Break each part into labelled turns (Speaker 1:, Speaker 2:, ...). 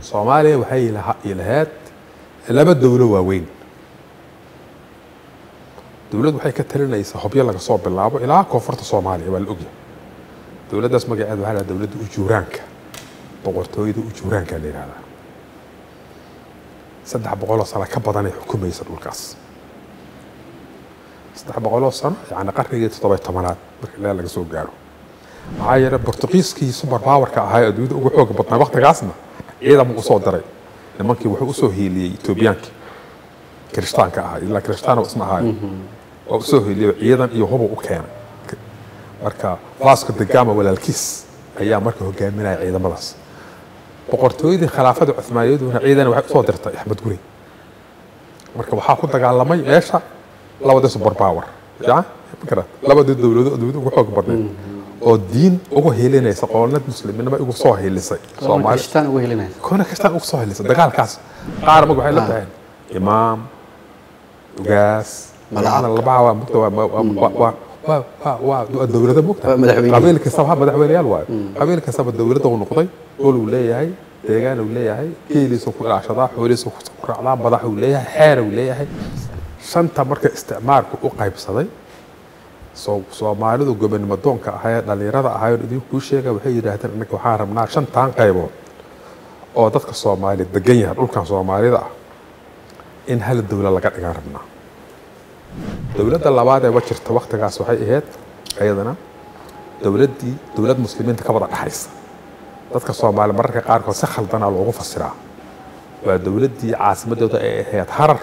Speaker 1: soomaaliya waxay laha- lahayd laba dowlo waaweyn dowlad waxay ka talinaysaa hobyo laga soo bilaabo ilaa koonfurta soomaaliya waa la ogyahay dowladdaas magaceeda waxaa la yidhahdaa dowladda ujuuraanka boqortooyada ujuuraanka la yidhahdaa saddex boqoloo sano ka badanay xukumaysa dhulkaas saddex boqoloo sano yani qarnigii toddoba tobanaad marka ilaa laga soo gaaro maxaa yeelay bortuqiiskii super powerka ahaa ee adduunyada ugu xooga badnaa waqtigaasna ciidan buu usoo diray nimankii wuxuu usoo hiiliyey etoobiyaankii kirishtaanka ahaa ilaa kirishtaan isna ahaayo waa usoo hiiliyey ciidan iyo hubu u keenay marka vasco da gama walaalkiis ayaa marka hogaaminaya ciidamadaas boqortooyadii khilaafada cuhmaaniyaduna ciidan waxay usoo dirtay axmed guri marka waxaa ku dagaalamay meesha labadii super power ya magarad labadii dowladood adduunyada ugu xoog badneed oo diin ugu hilinaysa qoonad musliminimo ugu soo hilisay soomaali
Speaker 2: kristaan ugu helinaya
Speaker 1: koona kastaan ugu soo hilisay dagaalkaas qaar mag waxay la baxeen imaam ugaas magacada labaha waa mugta waa waa waa waa waa waa waa waa dowlado mugta
Speaker 2: Waa madaxweyne.
Speaker 1: qabiil kastaba ha madaxweyneyaal waayo qabiil kastaba dowladda uu noqday dhul uu leeyahay deegaan uu leeyahay geeliisa ku ilaashadaa xoolihiisa ku raacdaa madax uu leeyahay xeer uu leeyahay shanta marka isticmaalku u qaybsaday soo soomaalidu gobonimo doonka ahayd dhalinyarada ahayd idinkuu sheega waxay yidhaahdeen innaga waxaan rabnaa shantan qaybood oo dadka soomaali degan yahay dhulkan soomaalida ah in hal dowla laga dhigaan rabnaa dowladda labaad ee wajirta waktigaas waxay ahayd ayadana dowladdii dowlad muslimiinta ka wada dhexaysa dadka soomaali mararka qaarkood si khaldana loogu fasiraa waa dowladdii caasimadooda ay ahayd harar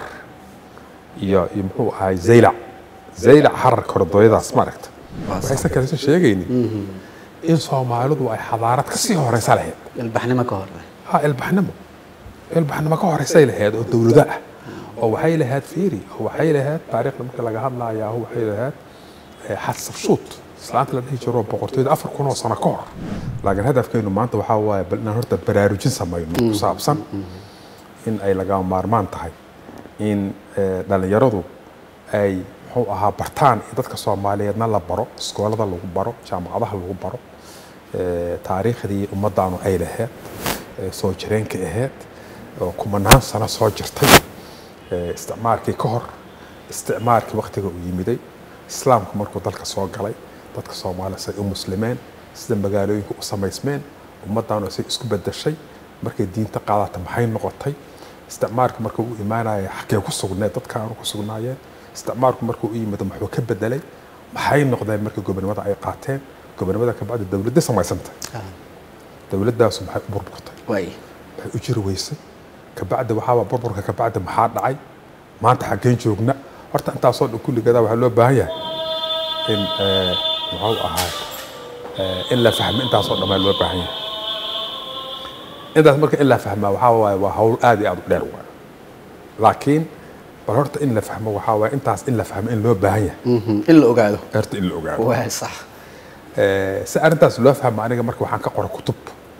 Speaker 1: iyo iyo muxuu ahay zaylac zaylac harar korodooyadaas ma aragta waxayse kalesa sheegaynin in soomaalidu ay xadaarad ka sii horeysa lahayd
Speaker 2: ilbaxnimo ka hor
Speaker 1: ha ilbaxnimo ilbaxnimo ka horeysay lahayd oo dowlado ah oo waxay lahayd fiiri oo waxay lahayd taariikhda marka laga hadlayaa waxay lahayd eh, xasabshuut islaanta la dhihi jiro boqortooyada afar kun oo sano ka hor laakiin hadafkeenu maanta waxaa waaye bal inaan horta baraarujin samayno ku saabsan in ay lagama maarmaan tahay in eh, dhallinyaradu ay muxuu ahaa bartaan in dadka soomaaliyeedna la baro iskoolada lagu baro jaamacadaha lagu baro eh, taariikhdii ummadaanu ay lahayd eh, soo jireenka ahayd oo kumanaan sano soo jirtay eh, isticmaalkii ka hor isticmaalkii waktiga uu yimiday islaamku markuu dalka soo galay dadka soomaaliya say u muslimeen sida magaalooyinka u samaysmeen ummadaanu say isku bedeshay markay diinta qaadata maxay noqotay isticmaalku markuu u imaanaya xaggee ku sugneed dadka aanu ku sugnaayeen isticmaalku markuu u yimid muxuu ka bedelay maxay noqdeen markii gobonimada ay qaateen gobonimada kabacdi dowladda samaysantay dowladdaasu maxay u burburtay
Speaker 2: waay
Speaker 1: waxay u jiri weysay kabacdi waxaaba burburka kabacdi maxaa dhacay maanta xaggeen joogna horta intaasoo dhan kulligeeda waxaa loo baahan yahay in eh, muxuu ahaa eh, in la fahmo intaasoo dhan baa loo baahan yahay intaas marka in la fahmaa waxaa waaye waa hawl aad iyo aad u dheer waaye laakiin bal horta in la fahmo waxaa waaye intaas in la fahmo in loo baahan yahay
Speaker 2: Mhm. in la ogaado
Speaker 1: horta in la ogaado
Speaker 2: waa sax
Speaker 1: Eh, si arrintaas loo fahmo aniga marka waxaan ka qoray kutub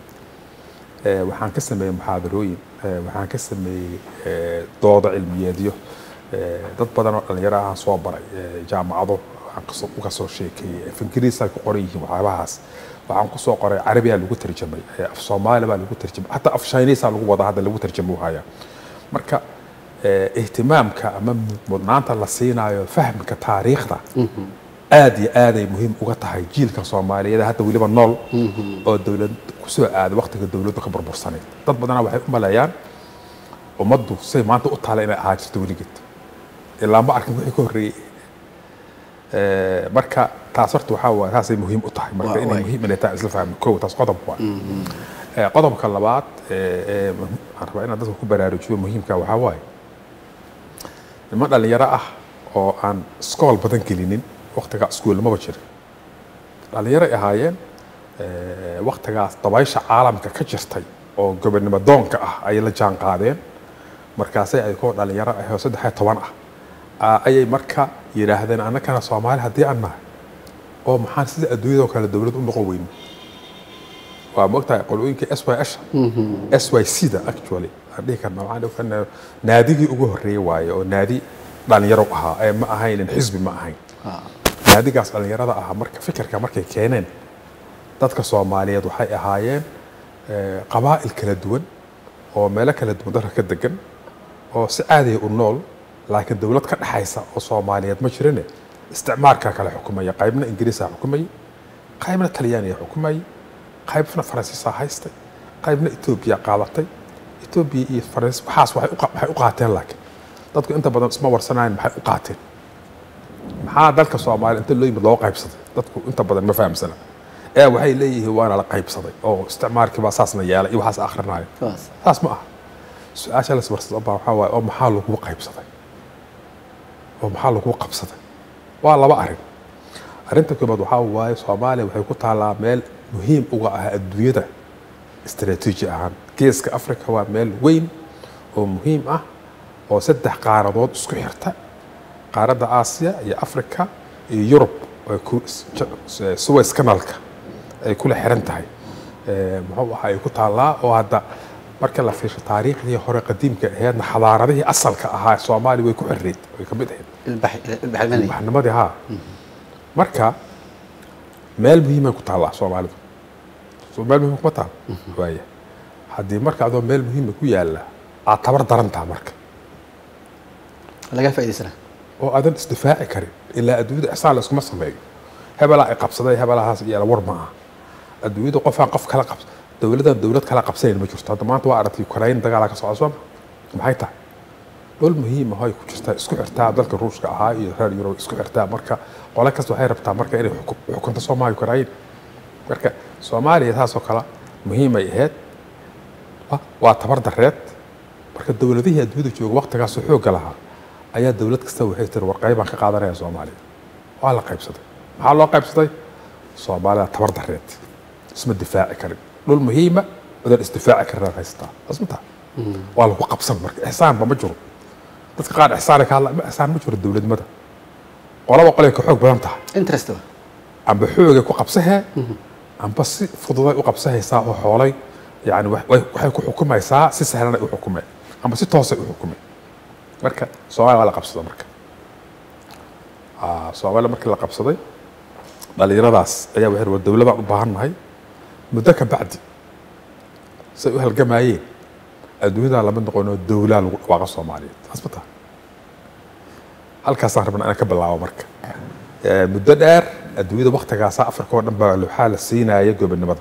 Speaker 1: Eh, waxaan ka sameeyey muxaadarooyin Eh, waxaan ka sameeyey eh, doodo cilmiyeedyo Eh, dad badan oo dhalinyaro ahaan soo baray eh, jaamacado waxaan kasoo uga soo sheekeeyey af ingiriis ay ku qoran yihiin waxyaabahaas waxaan kusoo qoray carabiyaa lagu tarjamay eh, af soomaali baa lagu tarjamay xataa af shiniisaa lagu wadaa hadda lagu tarjamo haya marka eh, ihtimaamka ama mudnaanta la siinayo fahmka taariikhda aad iyo aaday muhiim uga tahay jiilka soomaaliyeed ee hadda weliba nool oo dowlad kusoo aaday waqtiga dowladdu ka burbursaneyd dad badana waxay u maleeyaan ummaddu say maanta u taala inay ahaa jirto weligeed ilaa ma arkin wixii ka horreeyey Eh, marka taas horta waxaa waaye taasay muhiim u tahay marka
Speaker 2: Waa-
Speaker 1: inay
Speaker 2: waay.
Speaker 1: muhiim inay tahay isla fahmi kow taas qodob waa Eh, qodobka labaad eh, ee muhi- waxaan rabaa inaan dadka ku baraarujiyo muhiimka waxaa waaye niman dhalinyaro ah oo aan iskool badan gelinin waktigaa iskuulmaba jirin dhallinyaray ahaayeen eh, waktigaas dabaysha caalamka ka jirtay oo gobonimo doonka ah ayay la jaan qaadeen markaasay ay koo dhalinyaro ah oo saddex iyo toban ah ah, ayay marka yidhaahdeen annagana soomaali haddii aan nahay oo maxaan sida adduunyadoo kale dowlad u noqon weyne waa mogtahay qolooyinka s y s s y c da actually aan dhihi karna waxaan dhihi karnaa naadigii ugu horreeyey waaye oo naadi dhalinyaro ahaa ee ma ahaynin xisbi ma ahayn naadigaas dhalinyarada ahaa marka fikirka markay keeneen dadka soomaaliyeed waxay ahaayeen eh, qabaa'il kala duwan oo meelo kala duwan dalka ka degan oo si caadiya u nool laakiin dowlad ka dhexaysa oo soomaaliyeed ma jirine isticmaarkaa kale xukumaya qaybna ingiriisaa xukumayay qaybna talyaaniga xukumayay qaybna faransiisaa haystay qaybna etoobiya qaadatay etoobiya iyo faransiis waxaas waxay u qa- waxay u qaateen laakiin dadku inta badan isma warsanayn maxay u qaateen maxaa dalka soomaaliya inta loo yimid loo qaybsaday dadku inta badan ma fahamsana ee waxay leeyihiin waana la qaybsaday oo isticmaalkii baa saasna yeelay iyo waxaas akhrinayo
Speaker 2: Saas.
Speaker 1: saas ma aha su-aasha las warsado baa waxaa waaye oo maxaa lagu qaybsaday oo maxaa lagu qabsaday waa laba arrin arrinta koobaad waxaa waaye soomaaliya waxay ku taallaa meel muhiim uga ah adduunyada istaraatiiji ahaan geeska afrika waa meel weyn oo muhiim ah oo saddex qaaradood isku xirta qaaradda aasiya iyo afrika iyo yurub ay ku suways kanalka ay kula xiran tahay Eh, muxuu ahaa ay ku taallaa oo hadda marka la fiirsho taariikhdii hore qadiimka aheedna xadaaradihii asalka ahaa soomaaliya way ku xirreyd way ka mid ahayd
Speaker 2: ilbax ilbaxnimada
Speaker 1: baxnimadii haa marka meel muhiimay ku taallaa soomaalidu soo meel muhiim kuma taal waaya haddii marka adoo meel muhiima ku yaalla aad tabar darantaa marka
Speaker 2: laga faa'iidaysana
Speaker 1: oo aadan isdifaaci karin ilaa adduunyada ixsaan la iskuma sameeyo hebelaa ay qabsaday hebelahaas iyo war ma aha adduunyada qofaan qof kala qabs dowladan dowlad kala qabsanayn ma jirto hadda maanta waa aragtay ukraine dagaalaa ka socda sooma maxay tahay dhul muhiim ah oo ay ku jirtaa isku xirtaa dalka ruushka ahaa iyo reer yurub isku xirtaa marka qole kasta waxay rabtaa marka inay xuku- xukunto soomaaliya ukraine marka soomaaliya taasoo kale muhiimay ahayd wa- waa tabar dareed marka dowladihii adduunyada jooga waqtigaasoo xoogga lahaa ayaa dowlad kasta waxay tiri war qaybaan ka qaadanaya soomaaliya waa la qaybsaday maxaa loo qaybsaday soomaalida tabar dareed isma difaaci karin dhul muhiima odan isdifaaci karin aad haysataa asma taha waa lagu qabsan marka ixsaanba ma jiro dadka qaar ixsaanay ka hadla ma ixsaan ma jiro dowladnimada qolaba qolay ka xoog badan tahay
Speaker 2: interest ba
Speaker 1: amba xoogay ku qabsahee amba si fududay u qabsahaysaa oo xoolay yani wa- way- waxay ku xukumaysaa si sahlanay u xukumeen amba si toosay u xukumeen marka soomaaliya waa la qabsada marka Ah, soomaaliya markii la qabsaday dhalinyaradaas ayaa waxay war dowladaan u baahan nahay muddo ka bacdi say u halgamayeen adduunyadaa lama noqonoo dowlaa lagu dhawaaqa soomaaliyeed taas ma taha halkaasaan rabnaa inaan ka bilaabo marka Eh, muddo dheer adduunyada waktigaasa afrika oo dhan baa waxaa la siinaya gobonimada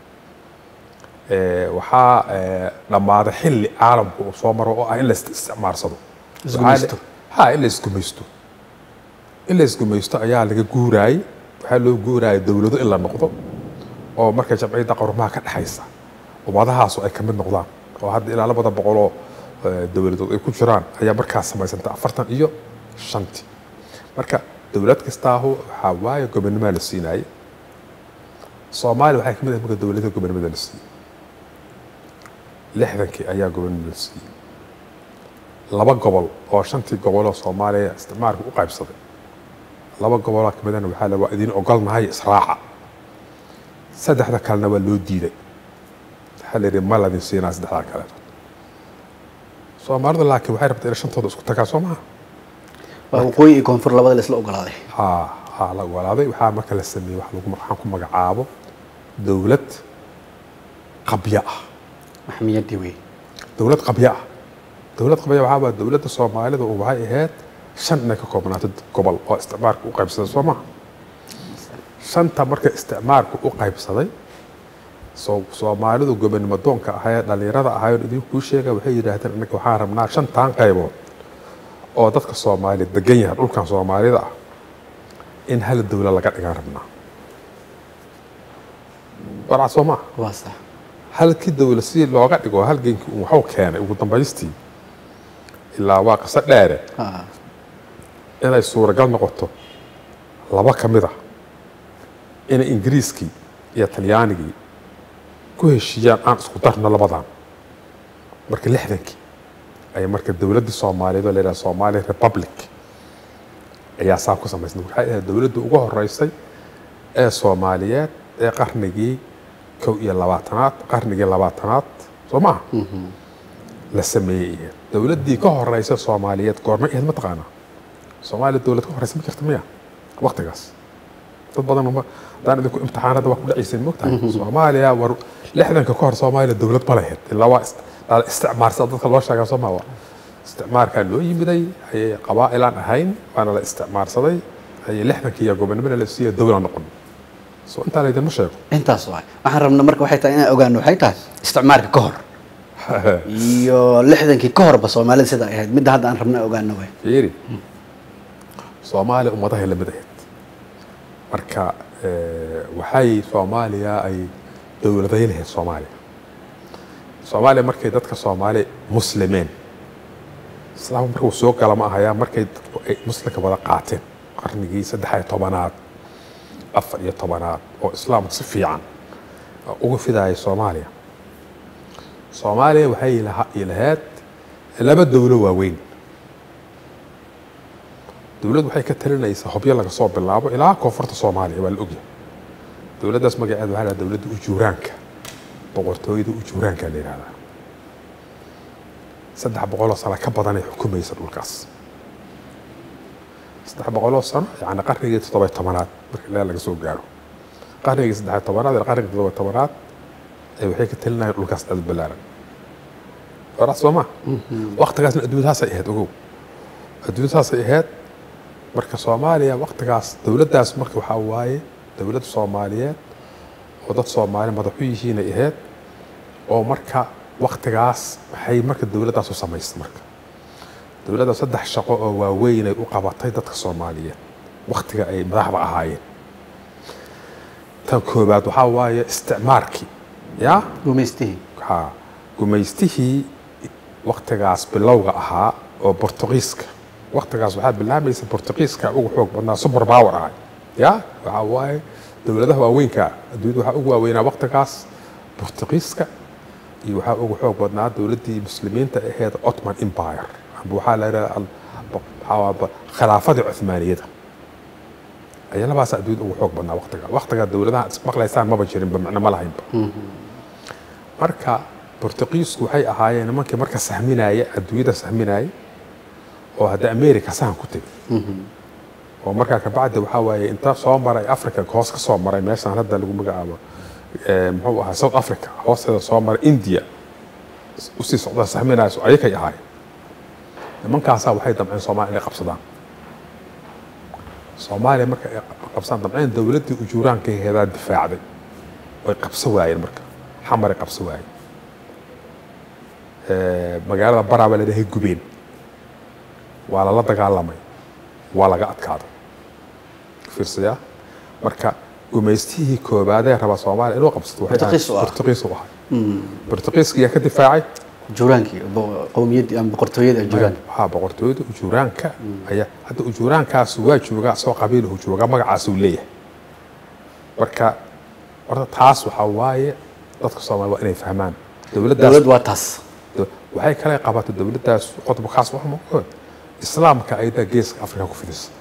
Speaker 1: Eh, waxaa eh, dhammaaday xilli caalamku uu soo maro oo ah in la is- isticmaarsado
Speaker 2: Isgumaysto.
Speaker 1: ha in la isgumaysto in la isgumaysto ayaa laga guuraayey waxaa loo guuraayay dowlado in la noqdo oo marka jamciyadda qarumaha ka dhexaysa ummadahaasu ay ka mid noqdaan oo hadda ilaa labada boqoloo eh, dowladood ay ku jiraan ayaa markaas samaysantay afartan iyo shantii marka dowlad kastaahu waxaa waaye gobonimaa la siinaayey soomaaliya waxay ka mid ahay marka dowladaha gobonimada la siiyey lixdankii ayaa gobonimada la siiyey laba gobol oo shantii goboloo soomaaliya isticmaalka u qaybsaday laba goboloo ka midana waxaa la waa idin ogolnahay israaca saddexda kalena waa loo diiday waxaa la yidhi ma ladin siinaa saddexdaa kale soomaalidu laakiin waxay rabtaa inay shantooda isku tagaa soo maha
Speaker 2: waa waqooyi iyo koonfur labada la isla ogolaaday
Speaker 1: ha ha la ogolaaday waxaa marka la sameeyey wax lagu waxaan ku magacaabo dowlad qabya ah
Speaker 2: maxmiyadii wey
Speaker 1: dowlad qabya ah dowlad qabya waxaa waa dowladda soomaalida oo waxay ahayd shan inay ka koobnaato gobol oo isticmaalka u qaybsaday soo maha shanta marka isticmaalka u qaybsaday soo soomaalidu gobonimo doonka ahayee dhallinyarada ahayoon idinkuu sheega waxay yidhaahdeen innaga waxaan rabnaa shantan qaybood oo dadka soomaaliya degan yahay dhulkan soomaalida ah in hal dowla laga dhigaan rabnaa warcad soo maaha
Speaker 2: waa sax
Speaker 1: halkii dowla si looga dhigo halgenkii uu waxuu keenay ugu dambaystii ilaa waa qiso dheere
Speaker 2: ha
Speaker 1: inay suuragal noqoto laba ka mid ah inay ingiriiskii iyo talyaanigii ku heshiiyaan aan isku darno labadan marka lixdankii ay marka dowladdii soomaaliyeed oo la yidhaha somali republic ayaa saa ku samaysnay waxay ahayd dowladdii ugu horeysay ee soomaaliyeed ee qarnigii kow iyo labaatanaad qarnigii labaatanaad soo maaha la sameeyey ahayd dowladdii ka horeysa soomaaliyeed goormay ahayd mataqaanaa soomaaliya dowlad ka horeysa ma jirta miya waqtigaas dad badan uma hadaan idinku imtixaanada waa ku dhacayseen mogtahay soomaaliya war lixdanka ka hor soomaaliya dowlad ma lahayd ilaa waa is- la isticmaarsada dadka loo sheegaa soo maa isticmaarkaa loo yimiday ayay qabaa'ilaan ahayn waana la isticmaarsaday ayay lixdankii iyo gobonimada la siiya dowla noqon so intaa laydinma sheego
Speaker 2: intaas waay waxaan rabna marka waxay tahay inaan ogaano waxay tahay isticmaalka ka hor iyo lixdankii ka horba soomaalida sida ay ahayd midda hadda aan rabna ogaano waay
Speaker 1: fiiri soomaaliya ummadahay la mid ahayd marka eh, waxay soomaaliya ay dowladay lahayd soomaaliya soomaaliya markay dadka soomaali muslimeen islaamku markuu soo gala ma ahayaa markay dadku ay muslimka wada qaateen qarnigii saddex iyo tobanaad afar iyo tobanaad oo islaamku si fiican uga fidayay soomaaliya soomaaliya waxay laha- lahayd laba dowlo waaweyn dowladdu waxay ka talinaysaa hobyo laga soo bilaabo ilaa koonfurta soomaaliya waa la ogyahay dowladdaas magaceeda waxaa la dhaha dowladda ujuuraanka boqortooyada ujuuraanka la yidhahdaa saddex boqoloo sano ka badanay xukumaysa dhulkaas saddex boqoloo sano yani qarnigii toddoba tobanaad marka ilaa laga soo gaaro qarnigii saddex tobanaad ilaa qarnigii toddoba tobanaad ay waxay ka talinayaan dhulkaas aad u ballaaran horaas soo ma waqtigaasna adduunyada saasay ahayd ogow adduunyada saasay ahayd marka soomaaliya waqtigaas dowladdaas marka waxaa waaye dowladda soomaaliyeed oo dad soomaali madaxu yihiinay ahayd oo marka waqtigaas waxay marka dowladdaas u samaystay marka dowladda saddex shaqo oo waaweyn ay u qabatay dadka soomaaliyeed waqtiga ay madaxda ahaayeen tan koobaad waxaa waaye isticmaarkii yaa
Speaker 2: gumaystihii
Speaker 1: ha gumaystihii waqtigaas bilowga ahaa oo bortugiiska waqtigaas waxaa bilaabaysa bortugiiska ugu xoog badnaa super power ahay ya waxaa waaye dowladaha waaweynka adduunyada waxaa ugu waaweynaa waqtigaas bortugiiska iyo waxaa ugu xoog badnaa dowladdii muslimiinta ahayd ottoman empire amba waxaa la yidhahdaa khilaafadii cuthmaaniyada ayaa labaas adduunyada ugu xoog badnaa waqtiga waqtiga dowladaha is maqlaysaan maba jirinba macno ma lahaynba marka bortugiisku waxay ahaayeen nimankii marka sahminaya adduunyada sahminaya oo hadda america sahan ku tegay oo markaa kabacdi waxaa waaye inta soo maray africa hoos ka soo maray meeshaan hadda lagu magacaabo eh, muxuu ahaa south africa hoosteeda soo maray india usii socda sahminayso ayakay ahaayeen nimankaasaa waxay damceen soomaaliya inay qabsadaan soomaaliya marka ay qabsadaan damceen dowladdii ujuuraanka heedaa difaacday way qabso waayeen marka xamaray qabso waayeen Eh, magaalada baraa baa la dhahay gubeen waa lala dagaalamay waa laga adkaaday fiirsaya marka gumaystihii koobaadee raba soomaaliya inuu qabsato waxay ahayd-
Speaker 2: Bortuqiis u ah.
Speaker 1: Bortuqiis u ahay bortuqiiska yaa ka difaacay
Speaker 2: juraankii bo- qowmiyaddii ama boqortooyadii juraanka
Speaker 1: waxaa boqortooyada ujuuraanka ayaa hadda ujuuraankaas waa joogaa soo qabiilahu joogaa magacaasuu leeyahay marka horta taas waxaa waaye dadka soomaaliya waa inay fahmaan dowladdaas
Speaker 2: dowlad waa taas
Speaker 1: Do- waxay kale qabatay dowladdaas qodobkaas wax maood islaamka ayada geeska afrika ku fidisa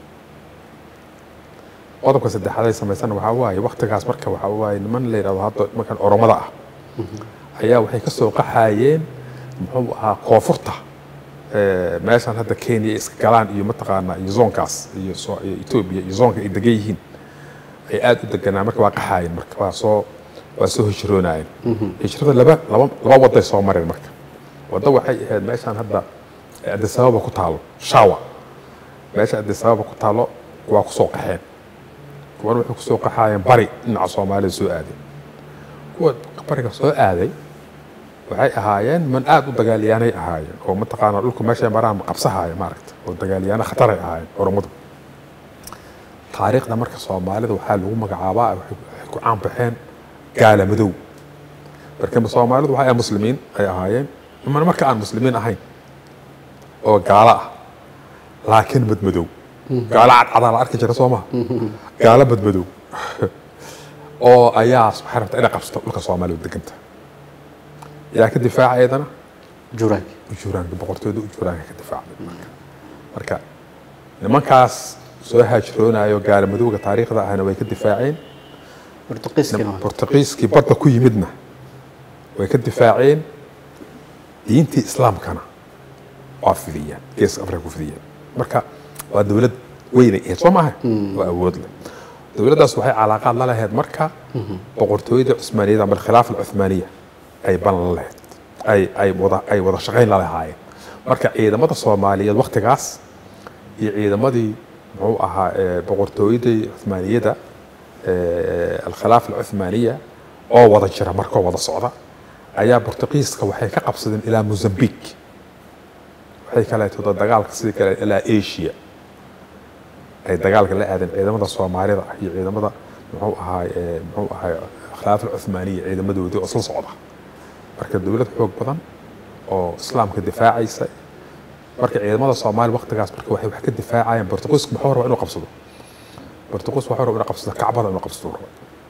Speaker 1: qodobka saddexaad ay samaysana waxaa waaye waqtigaas marka waxaa waaye niman la yidhahdo hadda nimankan oromada ah ayaa waxay ka soo qaxayeen muxuu ahaa koonfurta eh, meeshan hadda kenya iska galaan iyo mataqaanaa iyo zoonkaas iyo soo- iyo etoobiya iyo zoonka ay degan yihiin ay aada u deganaan marka waa qaxaayeen marka waa soo waa soo hijroonayeen hijrada laba laba laba waday soo mareen marka waddo waxay ahayd meeshaan hadda addis ababa ku taalo shawa meesha addis ababa ku taalo waa ku soo qaxeen kuwan waxay ku soo qaxaayeen bari dhinaca soomaalida soo aaday kuwa bariga soo aaday waxay ahaayeen man aada u dagaalyaanay ahaayeen oo mataqaanaa dhulku meeshay maraan qabsahaaya maaragta oo dagaalyaano khataray ahaayeen oromadu taariikhda marka soomaalida waxaa lagu magacaabaa waxay waxay ku caan baxeen gaala madow marka soomaalidu waxay ahayd muslimiin ay ahaayeen iman marka aan muslimiin ahayn oo gaalo ah laakiin madmadow gaalo cadcadaa la arki jira soo maha gaalo madmadow oo ayaa waxay rabtaa inay qabsato dhulka soomaaliya deganta yaa ka difaaca iyadana
Speaker 2: juraanki
Speaker 1: ujuuraanka boqortooyada ujuuraanka ka difaacday marka marka nimankaas soo haajiroonayo gaala madowga taariikhda ahna way ka difaaceen
Speaker 2: bortuqiiskina waa
Speaker 1: bortuqiiskii badda ku yimidna way ka difaaceen diintii islaamkana waa fidiyeen geeska afrika ku fidiyeen marka waa dowlad weynay ahayd soo maaha waa awood leh dowladdaas waxay calaaqaad la lahayd marka boqortooyada cusmaaniyada ama alkhilaafa alcuthmaaniya ay balan la lahayd ay ay wada ay wada shaqayn la lahaayeen marka ciidamada soomaaliyeed waktigaas iyo ciidamadii muxuu ahaa ee, boqortooyadii cuthmaaniyada ee, alkhilaafa alcuthmaaniya oo wada jira markoo wada socda ayaa bortuqiiska waxay ka qabsadeen ilaa mozambique waxay kaleeto dagaalka sidii kale ilaa asia ay dagaalka la aadeen ciidamada soomaalida iyo ciidamada muxuu ahaa ee, muxuu ahaa khilaafa alcuthmaaniya ciidamadoodii oo isla socda marka dowlad xoog badan oo islaamka difaacaysa marka ciidamada soomaaliya waktigaas marka waxay wax ka difaacayeen bortuqiisku muxuu rabaa inuu qabsado bortuqiis wuxuu rabaa inuu qabsado kacbada inuu qabsado raba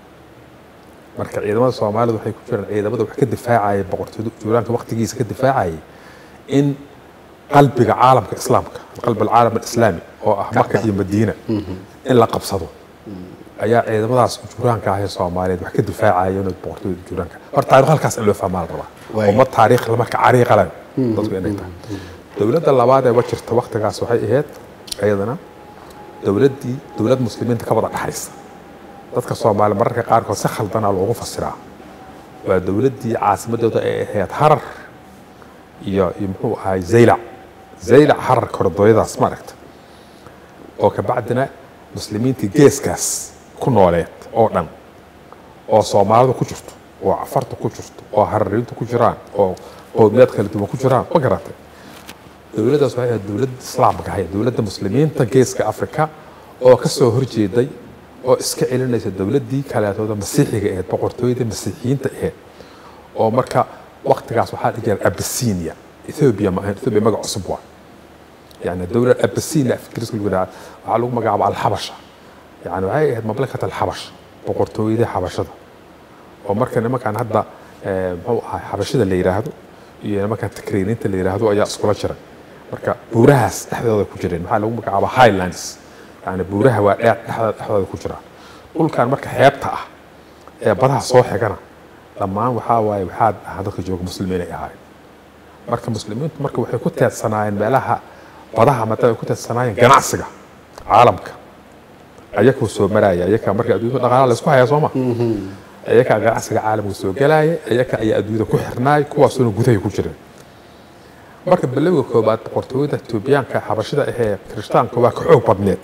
Speaker 1: marka ciidamada soomaalida waxay ku jiraan ciidamada wax ka difaacaya boqortooyada juulaanka waktigiisa ka difaacayay in qalbiga caalamka islaamka qalbi alcaalam alislaami oo ah maka iyo madiina in la qabsado ayaa ciidamadaas juuraanka ah ee soomaaliyeed wax ka difaacaya inuu boqortooyada juuraanka horta taariikh halkaas in loo fahmaa la rabaa
Speaker 2: Waay.
Speaker 1: ummad taariikh marka cariiqa leh dadku inay tahay dowladda labaad ee wajirta waktigaas waxay ahayd iyadana dowladdii dowlad muslimiinta ka wada dhaxaysa dadka soomaali mararka qaarkood si khaldana loogu fasiraa waa dowladdii caasimadooda ay ahayd harar iyo iyo muxuu ahay zaylac zaylac harar kordooyadaas ma aragta oo kabacdina muslimiintii geeskaas ku nooleed oo dhan oo soomaalidu ku jirto oo cafarta ku jirto oo harariintu ku jiraan oo qowmiyaad kala duwan ku jiraan ma garatay dowladdaas waxay ahayd dowladda islaamka ahayd dowladda muslimiinta geeska afrika oo ka soo horjeeday oo iska celinaysa dowladdii kaleetooda masiixiga ahayd boqortooyadii masiixiyiinta ahayd oo marka waktigaas waxaa dhihi jiray abisinia ethoobia ma ahayn ethoobia magac cusub waa يعني الدولة الأبسينية في كريس الجناع وعلى مقام على الحبشة يعني وهي مملكة الحبش بقرطوية حبشة ومركا نما كان هذا هو حبشة اللي يراهدو iyo nimanka takriiniinta la yiraahdo ayaa iskula jira marka buurahaas dhexdooda ku jireen maxaa lagu magacaabaa highlands yani buuraha waa dheer dhexdooda dhexdooda ku jira dhulkan marka xeebta ah ee badaha soo xigana dhammaan waxaa waaye waxaa ahaa dadka jooga muslimiin ay ahaayeen marka muslimiintu marka waxay ku teedsanaayeen meelaha badaha maadaama ay ku teedsanaayeen ganacsiga caalamka ayakuu soo maraya ayaka marka adduunyada dhaqaalaha la isku hayaa soo ma ayaka ganacsiga caalamka soo galaaya ayaka ayaa adduunyada ku xirnaay kuwaasuna gudahay ku jireen marka bilowga koobaad boqortooyada etoobiyaanka xabashida ahee kirishtaanka waa ka xoog badneed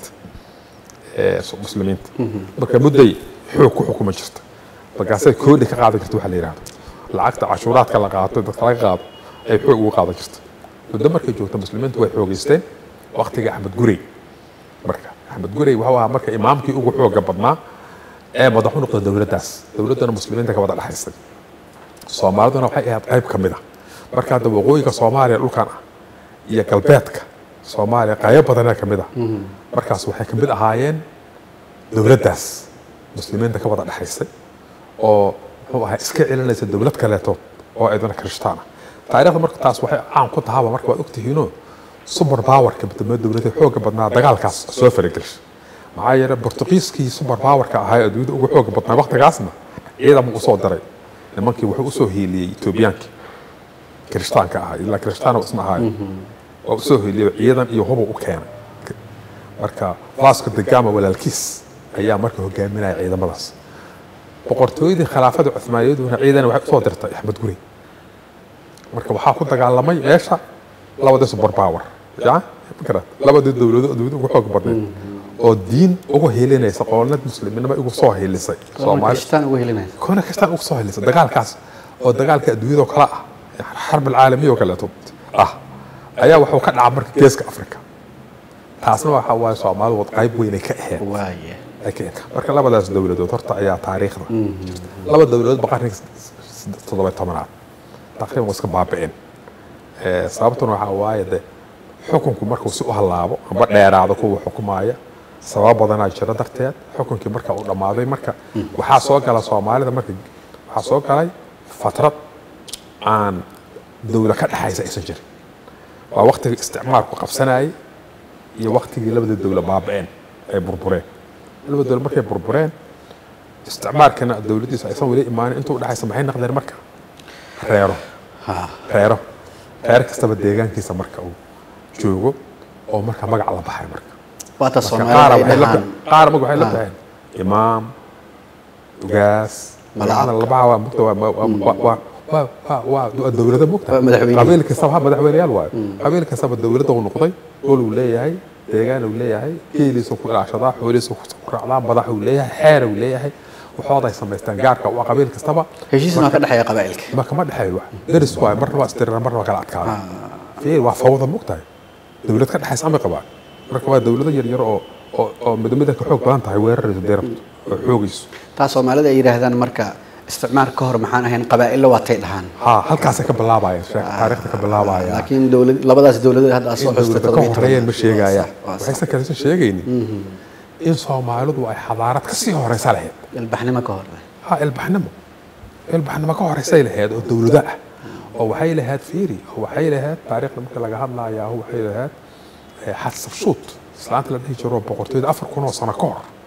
Speaker 1: ee muslimiinta marka mudday xoog ku xukuma jirta markaasay koodhi ka qaadan jirta waxa la yidhahdo lacagta cashuuraadka la qaato dadka laga qaado ay xoog uga qaadan jirta muddo markay joogta muslimiintu way xoogeysteen waqtiga axmed gurey marka axmed gurey wuxuu ahaa marka imaamkii ugu xooga badnaa ee madax u noqda dowladdaas dowladdana muslimiinta ka wada dhexaysay soomaaliduna waxay ahayd qayb ka mid a marka hadda waqooyiga soomaaliya dhulkan ah iyo galbeedka soomaaliya qaybo badanee ka mid ah markaas waxay ka mid ahaayeen dowladdaas muslimiinta ka wada dhexaysay oo muxuu ahaa iska celinaysa dowlad kaleetood oo iyadana kirishtaan ah taariikhda marka taas waxay caan ku tahaba marka waad ogtihiinoo super powerka midamada dowladda xooga badnaa dagaalkaas soo faragelisha maxaa yeelay bortuqiiskii super powerka ahaa ee adduunyada ugu xooga badnaa waqtigaasna ciidan u soo diray nimankii wuxuu usoo hiiliyey etoobiyaankii kirishtaanka ahaa ilaa kirishtaan isma ahaayo waa usoo hiiliyey ciidan iyo hubu u keenay marka vasco da gama walaalkiis ayaa marka hogaaminaya ciidamadaas boqortooyadii khilaafada cuthmaaniyaduna ciidan waxay usoo dirtay axmed guri marka waxaa ku dagaalamay meesha labadii super power ya fikra labadii dowlado adduunyada ugu xoog badneed oo diin ugu helinaysa qoonad musliminimo ugu soo helisay soomaali
Speaker 2: kristaan ugu helinaysa
Speaker 1: koona kastaan ugu soo helisay dagaalkaas oo dagaalka adduunyada oo kale ah xarb alcaalamiya oo kaleeto ah ayaa wuxuu ka dhacay marka geeska afrika taasna waxa waaye soomaalidu wad qayb weyn ay ka ahayd
Speaker 2: waaye
Speaker 1: ay ka ahayd marka labadaas dowladood horta ayaa taariikhda laba dowladood ba qarniga toddoba tobanaad taqriiban waa iska baaba'een Eh, sababtuna waxaa waaye de xukunku markuu si u hallaabo amba dheeraado kuwa xukumaaya sabab badanaa jira darteed xukunkii marka uu dhammaaday marka waxaa soo gala soomaalida marka waxaa soo galay fatrad aan dowla ka dhexaysa aysan jirin waa waktigii isticmaalku qabsanayay iyo waktigii labadii dowla baaba'een ay burbureen labada dowla markay burbureen isticmaalkana dowladdiisa aysan weli imaanin intuu dhexaysa maxay noqdeen marka reero
Speaker 2: ha
Speaker 1: reero reer kastaba deegaankiisa marka uu joogo oo marka magac la baxay marka
Speaker 2: waata
Speaker 1: Marka
Speaker 2: soomaalida
Speaker 1: qaara
Speaker 2: ay
Speaker 1: waxay la
Speaker 2: dhahaan
Speaker 1: qaara marka waxay la
Speaker 2: Ah.
Speaker 1: baxeen imaam ugaas
Speaker 2: Malaaq.
Speaker 1: magacada la baxa waa mugta waa- waa- waa- waa- waa waa waa dowlada mogta
Speaker 2: Waa madaxweyne.
Speaker 1: qabiil kastaba ha madaxweyneyaal waayo qabiil kastaba dowladda uu noqday gol uu leeyahay deegaan uu leeyahay geeliisa ku ilaashadaa xoolihiisa ku raacdaa madax uu leeyahay xeer uu leeyahay waxooday samaystaan gaarka waa qabiil kastaba
Speaker 2: heshiisna waa ka dhexeeya qabaa'ilka
Speaker 1: ma kama dhexeeyo wax daris waayo marna waa isdiriraan marna waa kala adkaada fiir waa fawda mogtahay dowlad ka dhexaysa amay qabaan marka waa dowlado yaryar oo oo oo midmida ka xoog badan tahay weerarayso dee rabto oo xoogayso
Speaker 2: taa soomaalida ay yidhaahdaan marka isticmaar ka hor maxaan ahayn qabaa'illa waatay dhahaan
Speaker 1: ha halkaasay ka bilaabayaan sheek taariikhda ka bilaabaya
Speaker 2: laakiin dowlad labadaas dowladood hadda aad soo
Speaker 1: in
Speaker 2: xustay
Speaker 1: dowlada ka horeeyeen ma sheegayaan
Speaker 2: Waa sax.
Speaker 1: waxaysan kalesan sheegaynin in soomaalidu ay xadaarad ka sii horeysa lahayd
Speaker 2: ilbaxnimo ka hor
Speaker 1: ha ilbaxnimo ilbaxnimo ka horeysay lahayd oo dowlado ah oo waxay lahayd fiiri oo waxay lahayd taariikhda marka laga hadlayaa waxay lahayd xasabshuut islaanta la dhihi jiro boqortooyada afar kun oo sano ka hor